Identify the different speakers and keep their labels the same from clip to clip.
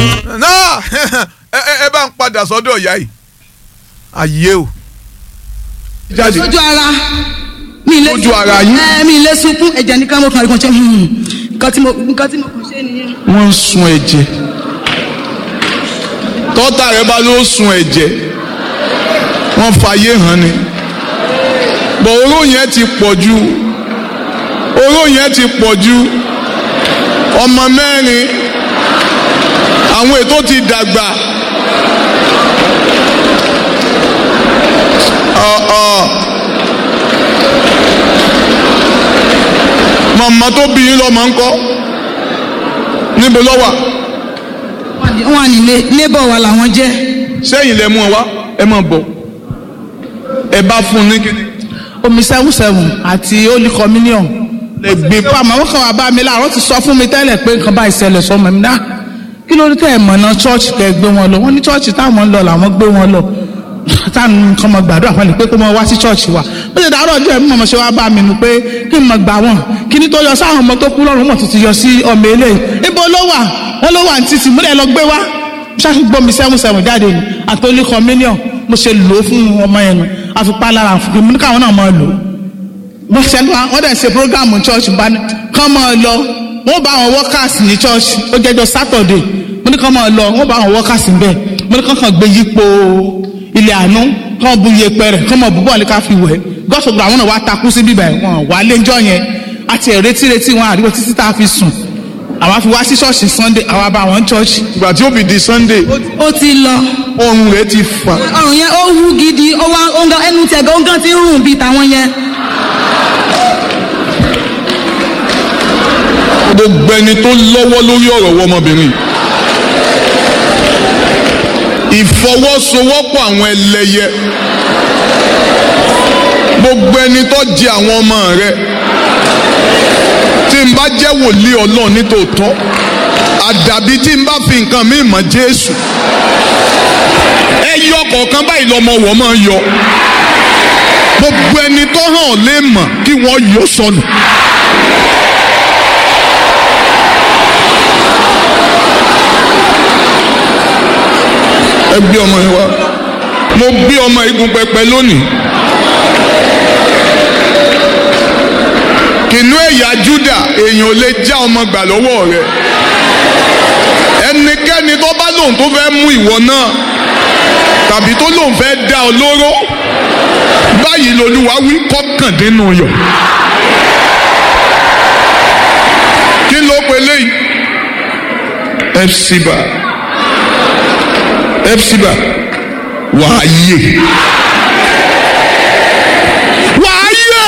Speaker 1: náà ẹ ẹ ẹ bá ń padà sọ́dọ̀ ìyá yìí ayé o. jáde
Speaker 2: lójú ara mi ilé
Speaker 1: Lójú ara yín?
Speaker 2: ẹ mi ilé sunkún ẹ̀jẹ̀ nìkan mo kàn rí kan ṣe hmm, nǹkan tí mo nǹkan tí mo kàn ṣe nìyẹn.
Speaker 1: wọ́n ń sun ẹ̀jẹ̀ tọ́tà rẹ bá ló sun ẹ̀jẹ̀ wọ́n fàyè hàn ni bọ̀ oró yẹn ti pọ̀ jù oró yẹn ti pọ̀ jù ọmọ mẹ́rin àwọn ètò ti dàgbà ọ̀ ọ̀ màmá tó bí yín lọ́mọ ńkọ́ níbo ló wà
Speaker 2: wọn à nílé neighbor wa làwọn jẹ́
Speaker 1: sẹ́yìn lẹ mú ọ wá ẹ máa bọ̀ ẹ bá fún un ní kíni.
Speaker 3: omi seven seven àti holy communion
Speaker 1: lẹ gbé
Speaker 3: pa àmọ́ wọn kàn wá bá mi láàárọ̀ ti sọ fún mi tẹ́lẹ̀ pé nǹkan bá ìṣẹ̀lẹ̀ sọmọ mi náà kí ló dé tẹ́ ẹ̀ mọ̀nà church tẹ́ ẹ gbé wọn lọ wọ́n ní church táwọn ń lọ làwọn gbé wọn lọ táwọn nǹkan mọ̀ gbàdúrà fún mi pé kó mọ wá sí church wa ó ṣe dàárọ̀ ọjọ́ ẹ̀mí mọ̀mọ́ ṣe wá bá mi nù pé kí n mọ̀ gbà wọ́n kí ni tó yọ sáwọn ọmọ tó kú lọ́rùn mọ̀ tuntun yọ sí ọmọ eléyìí ibo ló wà wọ́n ló wà ní títì múlẹ̀ lọ gbé wá ṣáà gbọ́ mi seven seven jáde ni àtọ́lé communion mo ṣe lò ó fún ọmọ yẹn nu àfipá lára àfipá mo ní káwọn náà máa lò ó wọ́n ṣe wọ́n dẹ̀ ṣe programu church bá ní kán máa lọ wọ́n bá àwọn workers ní church ó jẹ́jọ́ saturday mo ní kán máa lọ wọ́n bá àwọn workers ń bẹ̀ mo ní kán kàn gbé yípo ilé àánú kán bu iyepe rẹ̀ kán máa bú bọ́ọ̀lù ká fi wẹ̀ gọ́sọ̀gbọ̀ àwọn náà wá takú sí bíbẹ̀ wọn wà lẹ́jọ́ yẹn àti ẹ̀ retí retí wọn àríwọ̀ títí tá a fi sùn àwa fi wá sí ṣọ́ọ̀ṣì sunday àwa bá wọn church
Speaker 1: ìgbà tí ó fi di sunday
Speaker 2: ó ti lọ
Speaker 1: ọrùn rẹ ti fà
Speaker 2: ọrùn yẹn ó wú gidi ó wá ó ń gan ẹnu tiẹ̀ gan ó ń gan ti ń rùn bíi tàwọn yẹn.
Speaker 1: gbogbo ẹni tó lọ́wọ́ lórí ọ̀rọ̀ wọ ọmọbìnrin yìí ìfọwọ́sowọ́pọ̀ àwọn ẹlẹ́yẹ gbogbo ẹni tó jẹ àwọn ọmọ rẹ tí n bá jẹ́ wòlíì ọlọ́run nítòótọ́ àdàbí tí n bá fi nǹkan mi mọ̀ jésù ẹ yọ kọ̀ọ̀kan báyìí lọ́mọ wọ̀ máa yọ gbogbo ẹni tó hàn lè mọ̀ kí wọ́n yọ sọnù. ẹ gbé ọmọ yẹn wá mo gbé ọmọ igun pẹpẹ lónìí kìnú ẹ̀yà Júdà èèyàn ò lè já ọmọ gbà lọ́wọ́ rẹ ẹnikẹ́ni tó bá lóun tó fẹ́ mú ìwọ náà tàbí tó lóun fẹ́ dá ọ lóró báyìí lolúwa wí kọ́kàndínú yọ kí ló pe léyìí fcba fcba wàá yè wàá yè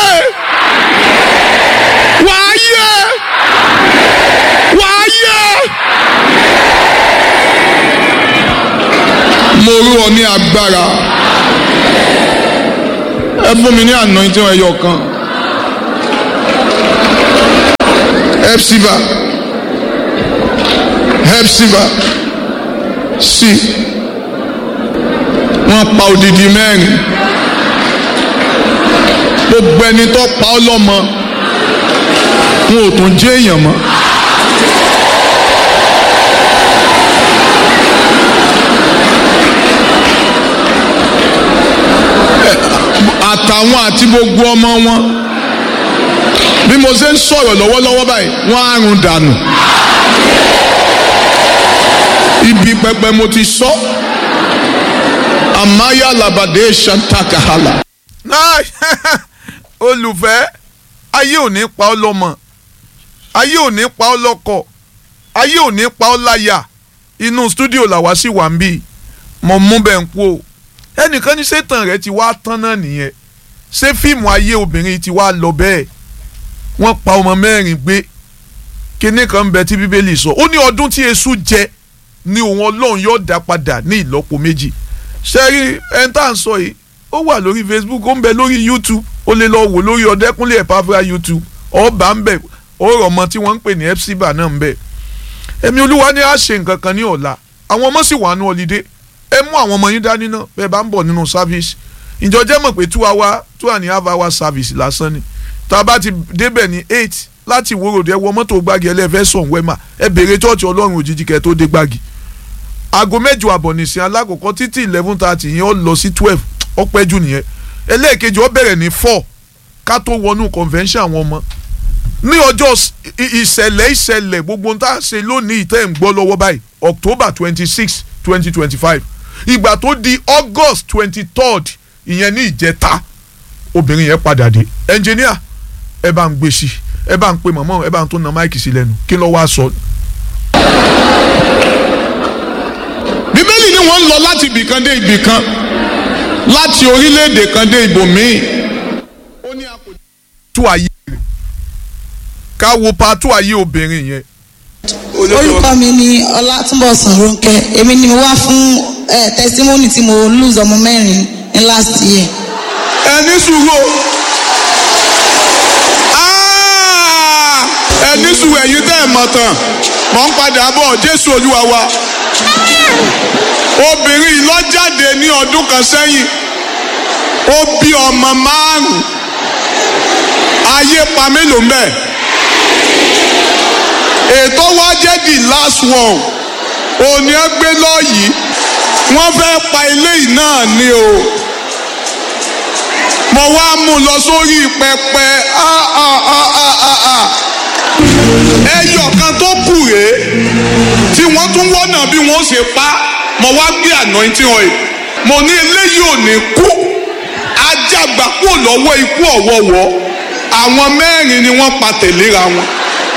Speaker 1: wàá yè wàá yè mo rú ọ ní agbára ẹ fún mi ní anointing ẹyọ kan fcba fcba sí wọ́n pa odidi mẹ́rin gbogbo ẹni tó pa ọ́ lọ́mọ wọn ò tún jẹ́ èèyàn mọ́. àtàwọn àti gbogbo ọmọ wọn bí mo ṣe ń sọ̀rọ̀ lọ́wọ́lọ́wọ́ báyìí wọ́n á run dànù ibi pẹpẹ mo ti sọ amaya labade santakahala. náà olùfẹ́ ayé ò ní pa ọ́ lọ́mọ ayé ò ní pa ọ́ lọ́kọ ayé ò ní pa ọ́ láyà inú stúdíò làwa sì wà ń bí mo mú bẹ́ẹ̀ ń kú o ẹnìkan ní sẹ́tàn rẹ̀ ti wá tán náà nìyẹn ṣé fíìmù ayé obìnrin ti wá lọ bẹ́ẹ̀ wọ́n pa ọmọ mẹ́rin gbé kinní kan ń bẹ tí bíbélì sọ ó ní ọdún tí èṣù jẹ ní òun ọlọ́run yóò dá padà ní ìlọ́po méjì ṣẹ́rí ẹni tá à ń sọ yìí ó wà lórí facebook ó ń bẹ lórí youtube ó lè lọ wò lórí ọ̀dẹ́kúnlé ẹ̀páfíà youtube ọba ń bẹ ó rọ̀ ọmọ tí wọ́n ń pè ní epsiba náà ń bẹ ẹ̀mí olúwa ní à ṣe nǹkan kan ní ọ̀la àwọn ọmọ sì wà ní ọ̀lídé ẹ mú àwọn ọmọ yín dání náà bẹ́ẹ̀ bá ń bọ̀ nínú service ìjọ jẹ́ mọ̀ pé two hour two and a half hour service lásán ni tá a bá ti débẹ̀ ní eight láti ìwòròdì ẹ wọ mọ́tò gbági ẹlẹ́fẹ́ sọ̀n wẹ́mà ẹ béèrè chọ́ọ̀chì ọlọ́run òjijì kẹ́ tó dé gbági aago mẹ́jọ àbọ̀ nìsín alákọ̀ọ́kọ́ títí eleven thirty yẹn ó lọ sí twelve ó pẹ́ jù nìyẹn ẹlẹ́ẹ̀kejì ó bẹ̀rẹ̀ ní four ká tó wọnú convention àwọn ọmọ ní ọjọ́ s- i- ìṣẹ̀lẹ̀ ìṣẹ̀lẹ̀ gbogbo ń tá a ṣe lónìí ìtẹ́ ń gbọ́ lọ́wọ́ báyìí October twenty six twenty twenty five ìgbà tó di August twenty third ìyẹn ní ìjẹta obìnrin yẹn padà dé ẹnjìníà ẹ bá ń gbé sí ẹ bá ń pe mọ̀mọ́ ẹ bá ń tó na máìkì sí lẹ́nu kí ló wá sọ.
Speaker 4: bíbélì ni wọ́n ń lọ láti ibìkan dé ibìkan láti orílẹ̀-èdè kan dé ibòmíì. ó ní a kò
Speaker 1: tú ayé rẹ̀ ká wo pa tú ayé obìnrin yẹn
Speaker 2: orúkọ mi ni ọlátúnbọ̀sùn ronke èmi ni mo wá fún eh, testimony tí mo lose ọmọ mẹ́rin ní last year.
Speaker 4: ẹni sùúrù o. Ah! ẹni sùúrù ẹ̀yin tẹ́ ẹ̀ mọ̀ tán mọ̀ ń padà bọ̀ jésù olúwa wa. obìnrin yìí lọ jáde ní ọdún kan sẹ́yìn ó bí ọmọ márùn-ún ayé pa mélòó mbẹ́ ètò wa jẹ́ the last one òní ẹ gbé lọ́ọ̀yì wọ́n fẹ́ pa eléyìí náà ni o mo wá mú un lọ sórí pẹpẹ ah, ah, ah, ah, ah, ah. ẹyọ kan tó kù rèé tí wọ́n tún wọ́nà bí wọ́n ṣe pa mo wá gbé anointing oil mo ní eléyìí ò ní kú ajágbá kúrò lọ́wọ́ ikú ọ̀wọ́wọ́ àwọn mẹ́rin ni wọ́n pa tẹ̀léra wọn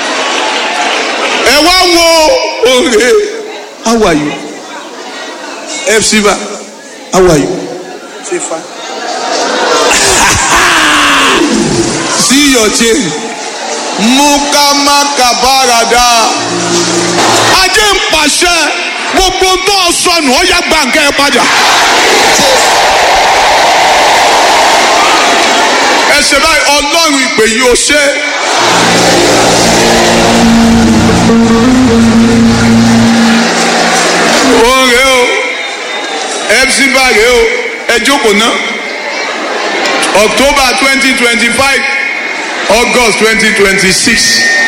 Speaker 4: ẹ wá wo òrè how are you fcva how are you say fine. see your change mukamakabarada ajé ń pàṣẹ gbogbo tó o sọnù ó yá gbàǹkẹ́ ẹ padà. ẹ ṣe báyìí ọlọ́run ìpè yìí ó ṣe. òun rèé o fc bá rèé o ẹ jókòó náà october twenty twenty five august twenty twenty six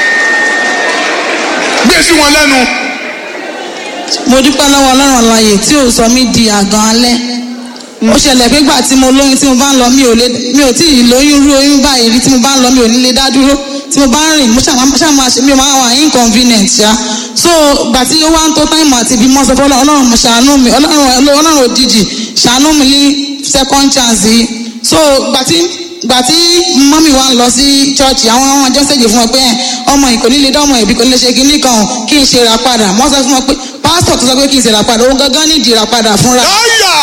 Speaker 4: gbé sí wọn lẹ́nu
Speaker 2: mo dúpẹ́ lọ́wọ́ ọlọ́run àlàyé tí ò sọ mí di àgàn alẹ́ ó ṣẹlẹ̀ pé gbà tí mo lóyún tí mo bá ń lọ mi ò lè mi ò tí ì lóyún rú oyún báyìí rí tí mo bá ń lọ mi ò ní lè dá dúró tí mo bá ń rìn mo ṣàmà ṣàmà ṣe mi ò máa wà inconvenient ṣá so gbà tí ó wá ń tó táìmù àti ibi mọ́ sọ fún ọlọ́run ọlọ́run mo ṣàánú mi ọlọ́run ọlọ́run òjijì ṣàánú mi ní second chance yìí so gbà tí gbà tí mọ́mì wa ń lọ sí chọ́ọ̀chì àwọn ọmọ ọjọ́ ṣèjì fún wọn pé ẹ̀, ọmọ yìí kò ní lè dánmọ̀ ẹ̀bí kò ní lè ṣe kinní kan o, kí n ṣe ra padà wọ́n sọ fún wọn pé pásítọ̀ tó sọ pé kí n ṣe ra padà òun gangan ní ìdí ra padà fúnra
Speaker 4: ọ̀yà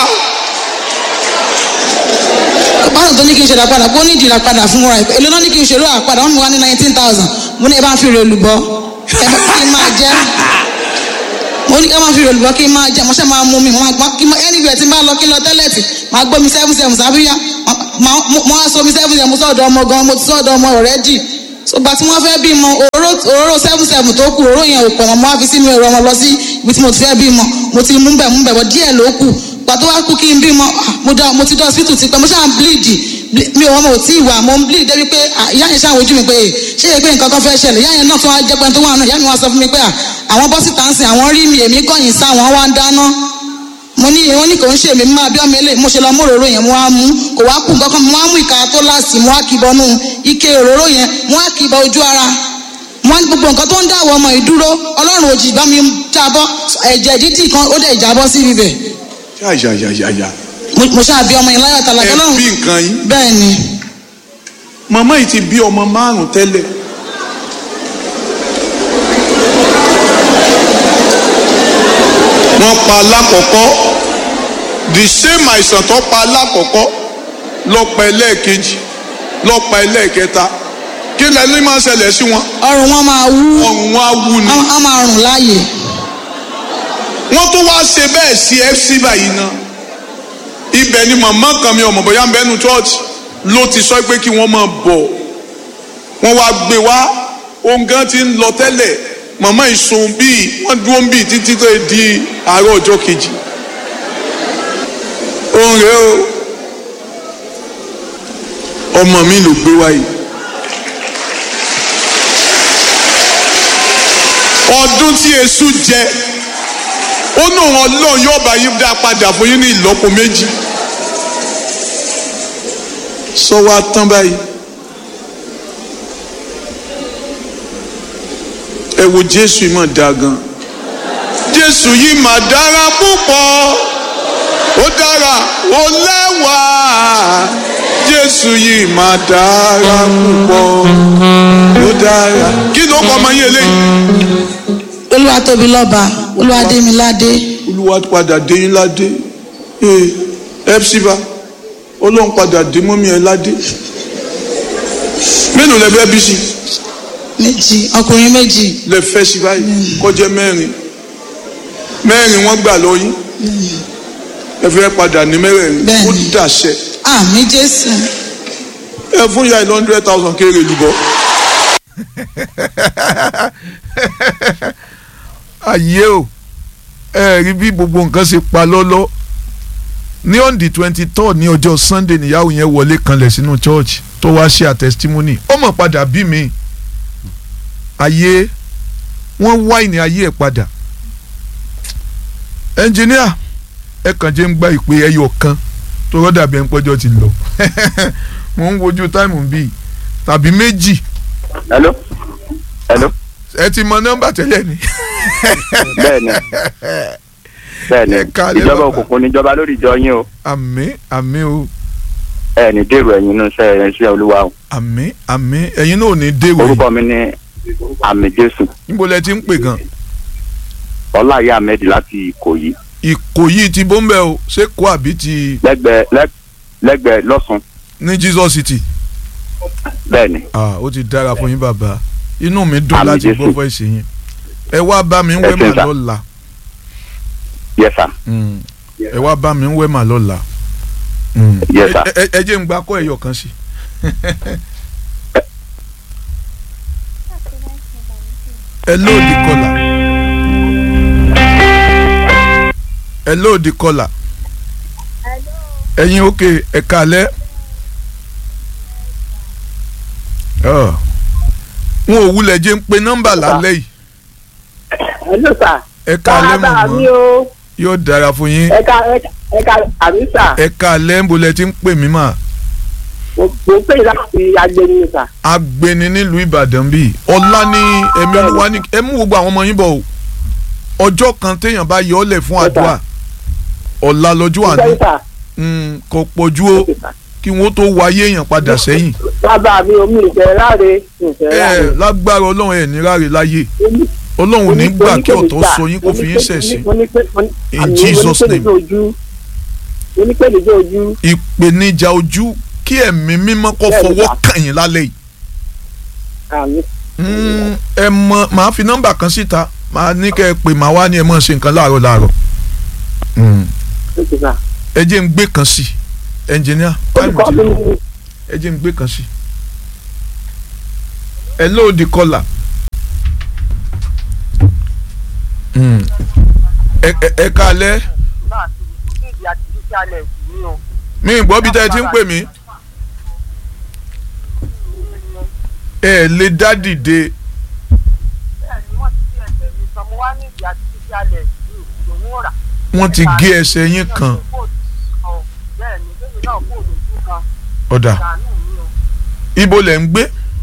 Speaker 2: pásítọ̀ tó ní kí n ṣe ra padà kó ní ìdí ra padà fúnra ẹ̀ èlò náà ní kí n ṣe ra padà wọ́n mú wa ní nineteen thousand mo ní ẹ bá ń fi rè olùbọ́ ẹ bá kí n máa jẹ́ mo ní ẹ máa fi rè olùbọ́ kí n máa jẹ́ mo ṣe máa mú mi mo máa gbọ́n kí n máa anywhere tí n bá lọ kí n lọ tẹ́lẹ̀tì máa gbọ́ mi seven seven sábíyá mo á so mi seven seven mo sọ̀dọ̀ ọmọ gan mo ti sọ̀dọ̀ ọmọ already sọgbà tí wọ́n fẹ́ bímọ òróró òróró seven seven tó kù òróró yẹn ò pọ̀ mọ́ mo á fi sínú ẹ̀rọ ọmọ lọ sí ibi tí mo ti fẹ́ bímọ mo ti mú bẹ̀ mú bẹ̀ bọ̀ díẹ̀ ló kù pàtó wá kú kí n bímọ ah, mo dá mo ti dá hospital ti pẹ́ mo ṣáà ń bleed ble- mi ò wọ́n mo ò tí ì wà mo ń bleed débi pé ah, ìyá yẹn ṣáà wojú mi pé eh, ṣé yẹ pé nǹkan kan fẹ́ ṣẹlẹ̀ ìyá yẹn náà tún wá jẹ́ pé tó wà náà ìyá mi wá sọ fún mi pé ah, àwọn bọ́sì tá ń sìn àwọn rí mi èmi kọ̀yìn sá àwọn wá ń dáná mo ní wọn ní kò ń ṣe èmi máa bí ọmọ ilé mo ṣe lọ mú òróró yẹn mo wá mú kò wá kú nǹkan kan mo wá mú ìka tó láàsì mo wá kìbọnú ike òróró yẹn mo wá kìbọ ojú ara mo wá ní gbogbo nǹkan tó ń dáwọ́ ọmọ ìdúró ọlọ́run òjì bá mi jábọ́ ẹ̀jẹ̀ dídì kan ó dẹ̀ jábọ́ sí ibẹ̀
Speaker 4: yáyáyáyá
Speaker 2: mo mo ṣáà bí ọmọ yẹn láyọ̀ tàlà
Speaker 4: ẹ
Speaker 2: ọlọ́run
Speaker 4: bí nǹkan yín
Speaker 2: bẹ́ẹ̀ ni
Speaker 4: màmá yìí ti bí ọmọ márùn tẹ́lẹ̀ wọ́n pa alákọ̀ọ́kọ́ the same àìsàn tó pa alákọ̀ọ́kọ́ ló pa ẹlẹ́ẹ̀kejì ló pa ẹlẹ́ẹ̀kẹta kí lẹ́ni máa ṣẹlẹ̀ sí wọn
Speaker 2: ọrùn wọn máa wú
Speaker 4: ọrùn wọn á wú ni
Speaker 2: wọn á máa rùn láàyè
Speaker 4: wọ́n tún wá ṣe bẹ́ẹ̀ sí fc báyìí náà ibẹ̀ ni màmá kan mi ọmọ bóyá ń bẹ́nu church ló ti sọ pé kí wọ́n máa bọ̀ wọ́n wá gbé wá ohun gan ti ń lọ tẹ́lẹ̀ màmá ìsun bíi wọ́n dúró bíi títí tó di àárọ̀ ọjọ́ kejì òun rèé o ọmọ mi ló gbé wáyé ọdún tí èṣù jẹ ó ní òun ọlọ́run yóò bá yín dá padà fún yín ní ìlọ́po méjì sọ wá tán báyìí ẹ wo jésù yìí mà dáa gan jésù yìí mà dára púpọ̀ ó dára ó lẹ́wà jésù yìí mà dára púpọ̀ ó dára kí ló kọ́ ọmọ yín eléyìí
Speaker 2: olúwa tóbi lọ́ba olúwa dé mi ládé
Speaker 4: olúwa padà dé yín ládé ee epsiba ọlọ́run padà dé mọ́mí ẹ ládé mélòó lẹ fẹ́ bí sí
Speaker 2: méjì ọkùnrin méjì
Speaker 4: lẹ fẹ́ sí báyìí kọjá mẹ́rin mẹ́rin wọ́n gbà lọ yín ẹ fẹ́ padà ní mẹ́rẹ̀ẹ̀rin
Speaker 2: Bẹ́ẹ̀ni.
Speaker 4: ó dàṣẹ
Speaker 2: àmì jésù
Speaker 4: ẹ fún ìyá ìlú hundred thousand kéré lùbọ́
Speaker 1: ayé o ẹ rí bí gbogbo nǹkan ṣe pa lọ́lọ́ ní on the twenty third ní ọjọ́ sunday níyàwó yẹn wọlé kanlẹ̀ sínú church tó wá ṣe àtẹsítímọ́nì ó mọ̀ padà bí mi ayé wọ́n wá ìní ayé ẹ̀ padà ẹnjìníà ẹ kàn jẹ́ ń gba ìpè ẹyọ kan tó rọ́dà bí ẹn pọ́jọ́ ti lọ mo ń wojú táìmù bíi tàbí méjì
Speaker 5: hello hello
Speaker 1: ẹ ti mọ nọ́mbà tẹ́lẹ̀ ni.
Speaker 5: bẹ́ẹ̀ni bẹ́ẹ̀ni
Speaker 1: Ẹ káalẹ́
Speaker 5: ìjọba
Speaker 1: bàbá.
Speaker 5: òkùnkùn níjọba lórí ìjọ yín o
Speaker 1: àmín àmín o
Speaker 5: ẹ ní dèrò ẹ̀yin inú iṣẹ́ ẹ̀yin iṣẹ́ olúwa o
Speaker 1: àmín àmín ẹ̀yin náà ò ní dèrò yìí
Speaker 5: orúkọ mi ní àmì jésù
Speaker 1: níbo lẹ ti ń pè gan
Speaker 5: ọláyé ahmed láti ìkòyí
Speaker 1: ìkòyí ti bọ́m̀bẹ́ o ṣé kó àbí ti
Speaker 5: lẹ́gbẹ̀ẹ́ lẹ́- lẹ́gbẹ̀ẹ́ lọ́sùn
Speaker 1: ní jesus city
Speaker 5: bẹ́ẹ̀ni
Speaker 1: ah ó ti dára fún yín bàbá inú mi dùn
Speaker 5: Àmín
Speaker 1: láti
Speaker 5: Jésù.
Speaker 1: gbọ́ fọ́ ìṣe yín ẹ wá bá mi ń
Speaker 5: Ẹ
Speaker 1: wẹ́ mà
Speaker 5: ṣé sà.
Speaker 1: lọ́la
Speaker 5: yes sir
Speaker 1: Mm. ẹ wá bá mi ń wẹ́ mà lọ́la Mm.
Speaker 5: Yes, sir.
Speaker 1: Ẹ- ẹ- ẹ jẹ́ ń gbá kọ́ ẹ̀yọ̀ kan sí. ẹ lóòdì kọlà ẹ lóòdì kọlà ẹ̀yin òkè ẹ̀ka alẹ́ Ọ. wọn ò wulẹ̀ jẹ́ ń pe nọ́mbà lálẹ́ yìí
Speaker 6: Hello sir.
Speaker 1: ẹ̀ka alẹ́
Speaker 6: Bàbá mi
Speaker 1: mọ̀mọ́
Speaker 6: o.
Speaker 1: yóò dára fún yín
Speaker 6: Ẹ̀ka ẹ̀ka àmì sà.
Speaker 1: ẹ̀ka alẹ́ ń bolẹ̀ tí ń pè mí mà
Speaker 6: Mo mo pè láti agbẹni sà.
Speaker 1: agbeni nílùú ìbàdàn bíi ọlá ní ẹ̀mí olúwa ní ẹ mú gbogbo àwọn ọmọ yín bọ̀ o ọjọ́ kan téèyàn bá yọ ọ́ lẹ̀ fún
Speaker 6: Yes, sir.
Speaker 1: àdúrà ọ̀la lọ́jọ́ àná
Speaker 6: Ìjẹ́ sà.
Speaker 1: Mm, kò pọ̀jù o kí wọ́n tó wáyé èèyàn padà sẹ́yìn
Speaker 6: Bàbá mi ò mi ìfẹ́ láre. Ìfẹ́
Speaker 1: ẹ
Speaker 6: láre.
Speaker 1: lágbára ọlọ́run ẹ̀ ní ráre láyé ọlọ́run ò ní gbà kí ọ̀tọ̀ sọ yín kó fi yín ṣẹ̀sín In Jesus' name.
Speaker 6: Onípèlèjọ́ ojú.
Speaker 1: ìpèníjà ojú kí ẹ̀mí mímọ́ kó
Speaker 6: Bẹ́ẹ̀ni,
Speaker 1: fọwọ́
Speaker 6: sà.
Speaker 1: kàn yín lálẹ́ yìí
Speaker 6: Àmì.
Speaker 1: Mm, ẹ mọ màá fi nọ́mbà kan síta màá ní kẹ́ ẹ pè màá wá ní ẹ mọ̀ ṣe nǹkan láàárọ̀ láàárọ̀ Mm,
Speaker 6: Oṣù sà.
Speaker 1: ẹ jẹ́ ń gbé kan sí ẹnjìníà táìmù
Speaker 6: Olùkọ́
Speaker 1: ti
Speaker 6: mi
Speaker 1: lọ
Speaker 6: ní
Speaker 1: ẹ jẹ́ ń gbé kan sí ẹ lóòdì kọlà Mm, ẹ ẹ- ẹ káalẹ́ mi ì gbọ́ bí tẹ́ ẹ ti ń pè mí ẹ lè dá dìde wọ́n ti gé ẹsẹ̀ yín kan ọ̀dà ibo lẹ̀ ń gbé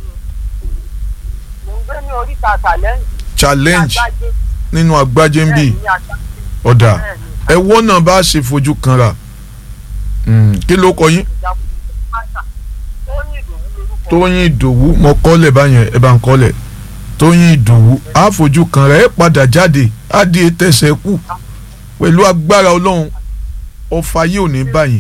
Speaker 1: challenge nínú agbájé ń bì ọ̀dà ẹ̀wọ́ náà bá ṣe fojú kanra Mm, kí ló kọ yín tóyìn ìdòwú mo kọ́lẹ̀ báyẹn ẹ bá ń kọ́lẹ̀ tóyìn ìdòwú á fojú kanra ẹ padà jáde á di tẹ̀sẹ̀ kù pẹ̀lú agbára ọlọ́run ọfà yìí ò ní báyìí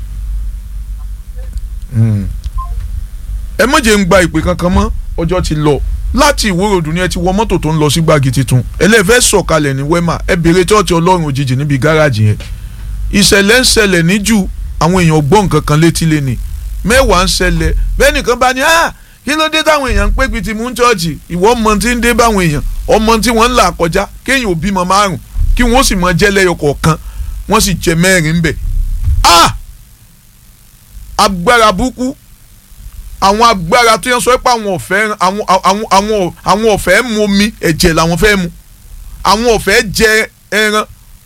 Speaker 1: Mm. ẹ má jẹ́ ń gba ìpè kankan mọ́ ọjọ́ ti lọ láti ìwòròdú ni ẹ ti wọ mọ́tò tó ń lọ sí gbági tuntun ẹlẹ́fẹ́ sọ̀kalẹ̀ ní wema ẹ bèrè chọ́ọ̀tì ọlọ́run òjijì níbi gáràjì yẹn ìṣẹ̀lẹ̀ ń ṣẹlẹ̀ níjù àwọn èèyàn gbọ́ nǹkan kan létí lẹ́ni mẹ́wàá ń ṣẹlẹ̀ bẹ́ẹ̀ nìkan bá ní ah kí ló dé táwọn èèyàn ń pé bíi ti mú chọ́ọ̀chì ìwọ ọmọ tí ń dé báwọn èèyàn ọmọ tí wọ́n ń là kọjá kéèyàn ò bímọ márùn kí wọ́n sì mọ jẹ́ lẹ́yọ kọ̀ọ̀kan wọ́n sì jẹ mẹ́rin bẹ̀ ah agbára burúkú àwọn agbára tó yẹn sọ pé àwọn ọ̀fẹ́ àwọn àwọn àwọn àwọn ọ̀fẹ́ mu omi ẹ̀jẹ̀ làwọn fẹ́ mu àwọn ọ̀fẹ́ jẹ ẹran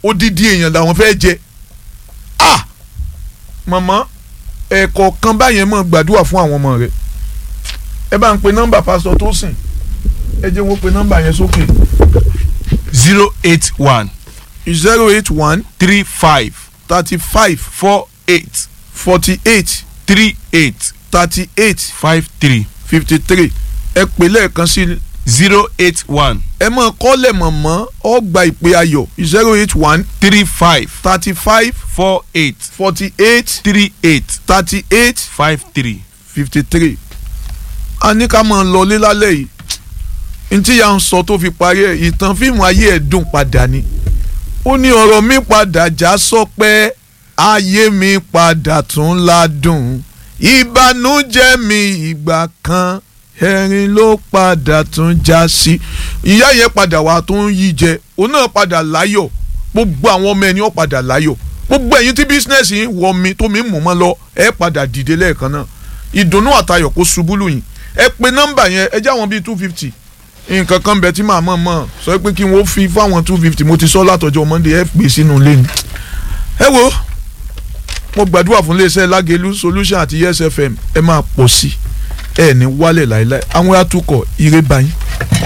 Speaker 1: odidi èèyàn làwọn fẹ́ jẹ ah màmá ẹ̀kọ́ kan báyẹn mọ̀ gbàdúrà fún àwọn ọmọ rẹ̀ ẹ bá ń pe nọ́mbà pásítọ̀ tó sìn ẹ jẹ́ wọ́n pe nọ́mbà yẹn sókè
Speaker 7: zero eight one
Speaker 1: zero eight one
Speaker 7: three five
Speaker 1: thirty five
Speaker 7: four eight
Speaker 1: forty eight
Speaker 7: three eight
Speaker 1: thirty eight
Speaker 7: five three
Speaker 1: fifty three ẹ pè lẹ́ẹ̀kan sí
Speaker 7: zero eight one
Speaker 1: ẹ mọ̀ kọ́lẹ̀ mọ̀mọ́ ọ gba ìpè ayọ̀ zero eight one
Speaker 7: three five
Speaker 1: thirty five
Speaker 7: four eight
Speaker 1: forty eight
Speaker 7: three eight
Speaker 1: thirty eight
Speaker 7: five three.
Speaker 1: fifty three a ní ká máa lọ lé lálẹ́ yìí ntí ya ń sọ tó fi parí ẹ̀ ìtàn fíìmù ayé ẹ̀ dùn padà ni ó ní ọ̀rọ̀ mi padà já sọpẹ́ ayé mi padà tún ládùn ìbànújẹ́ mi ìgbà kan ẹ̀rín ló padà tún já sí ìyá yẹn padà wà tó ń yí jẹ òun náà padà láyọ̀ gbogbo àwọn ọmọ ẹni ó padà láyọ̀ gbogbo ẹ̀yin tí bísínẹ́sì yín wọ mi tó mi mú mọ́ lọ ẹ padà dìde lẹ́ẹ̀kan náà ìdùnnú àtayọ̀ kó ṣubú lù yín ẹ pe nọ́mbà yẹn ẹ jẹ́ àwọn bíi two fifty nǹkan kan bẹ tí màá mọ̀ mọ̀ sọ pé kí wọ́n fi fáwọn two fifty mo ti sọ látọjọ́ monday ẹ pè sínú ilé ni. ẹ wo mo gbàdúrà fún iléeṣẹ́ lágẹ̀lú solution àti yes fm ẹ máa pọ̀ sí ẹ ní wálẹ̀ láéláé àwọn atukọ̀ ire báyìí.